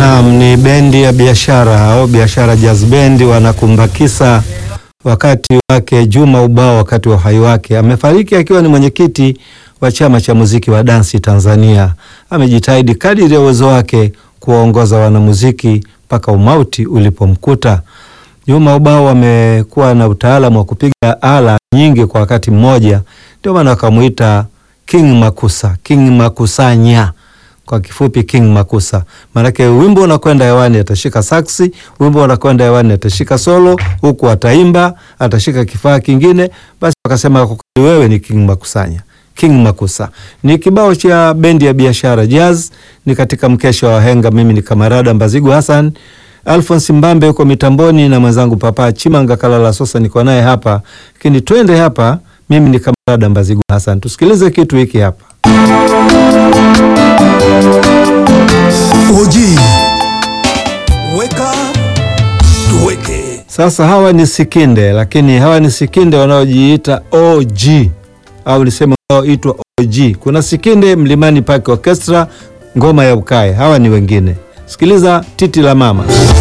Naam, ni bendi ya biashara au biashara jazz band wanakumbakisa wakati wake Juma Ubao wakati wa uhai wake. Amefariki akiwa ni mwenyekiti wa chama cha muziki wa dansi Tanzania. Amejitahidi kadiri ya uwezo wake kuwaongoza wanamuziki mpaka umauti ulipomkuta. Juma Ubao amekuwa na utaalamu wa kupiga ala nyingi kwa wakati mmoja, ndio maana wakamuita King Makusa, King Makusanya kwa kifupi King Makusa. Maanake wimbo unakwenda hewani atashika saksi, wimbo unakwenda hewani atashika solo, huku ataimba, atashika kifaa kingine. Basi wakasema kwa kweli wewe ni King Makusanya, King Makusa. Ni kibao cha bendi ya biashara jazz, ni katika mkesha wa wahenga. Mimi ni Kamarada Mbazigu Hassan, Alphonse Mbambe yuko mitamboni na mwenzangu Papa Chimanga Kalala Sosa niko naye hapa, lakini twende hapa. Mimi ni Kamarada Mbazigu Hassan, tusikilize kitu hiki hapa. Oji, weka tuweke. Sasa hawa ni Sikinde, lakini hawa ni Sikinde wanaojiita OG au niseme wanaoitwa OG. Kuna Sikinde Mlimani Park Orchestra, ngoma ya ukae. Hawa ni wengine. Sikiliza titi la mama.